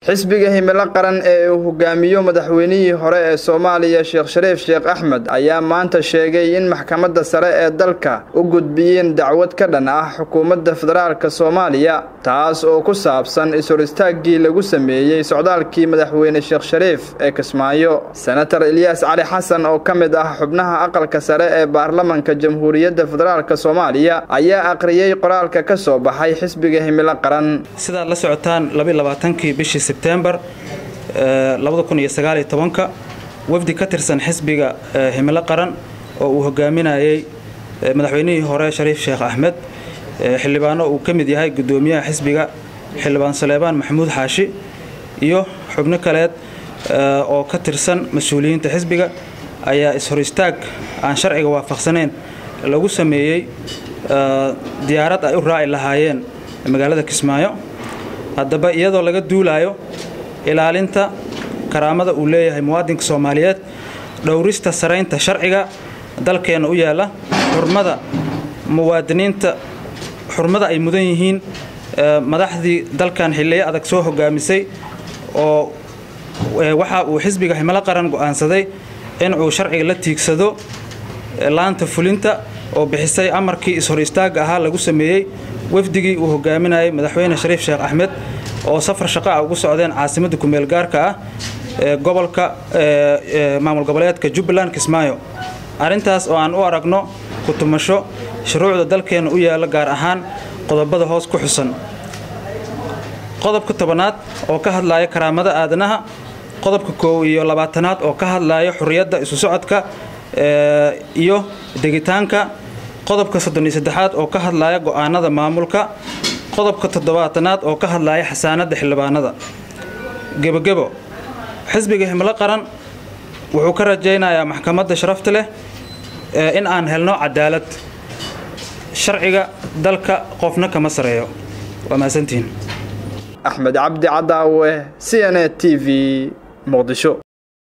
xisbiga himilo qaran ee uu hogaamiyo madaxweynihii hore ee soomaaliya sheekh shariif sheekh axmed ayaa maanta sheegay in maxkamadda sare ee dalka u gudbiyeen dacwad ka dhan ah xukuumadda federaalk soomaaliya taas oo ku saabsan is-hor istaaggii lagu sameeyey socdaalkii madaxweyne sheekh shariif ee kismaayo senator ilyaas cali xasan oo ka mid ah xubnaha aqalka sare ee baarlamanka jamhuuriyadda federaalk soomaaliya ayaa aqriyey qoraalka ka soo baxay xisbiga himilo qaran sidaad la socotaan labaaaaankii bishii sebtembar ka wafdi ka tirsan xisbiga himilo qaran oo uu hogaaminayey madaxweynihii hore shariif sheekh axmed xildhibaano uu ka mid yahay gudoomiyaha xisbiga xildhibaan saleebaan maxamuud xaashi iyo xubno kaleed oo ka tirsan mas-uuliyiinta xisbiga ayaa is-hor istaag aan sharciga waafaqsanayn lagu sameeyey diyaarad ay u raaci lahaayeen magaalada kismaayo haddaba iyadoo laga duulaayo ilaalinta karaamada uu leeyahay muwaadinka soomaaliyeed dhowrista saraynta sharciga dalkeenna u yaalla xurmada muwaadiniinta xurmada ay mudan yihiin madaxdii dalkan xilliyo adag soo hogaamisay oo waxa uu xisbiga himilo qaran go'aansaday inuu sharciga la tiigsado laanta fulinta oo bixisay amarkii is-hor istaagga ahaa lagu sameeyey wafdigii uu hogaaminayay madaxweyne shariif sheekh axmed oo safar shaqa ah ugu socdeen caasimadda kumeel gaarka ah ee gobolka maamul goboleedka jubbaland kismaayo arrintaas oo aan u aragno ku-tumasho shuruucda dalkeenna u yaalla gaar ahaan qodobada hoos ku xusan qodobka tobanaad oo ka hadlaya karaamada aadanaha qodobka koow iyo labaatanaad oo ka hadlaya xurriyadda isu socodka iyo degitaanka qodobka soddon iyo saddexaad oo ka hadlaya go'aanada maamulka qodobka toddobaatanaad oo ka hadlaya xasaanadda xildhibaanada gebogebo xisbiga himilo qaran wuxuu ka rajaynayaa maxkamadda sharafta leh in aan helno cadaalad sharciga dalka qofna kama sareeyo waa mahadsantihiin axmed cabdi cadaawe c n a t v muqdisho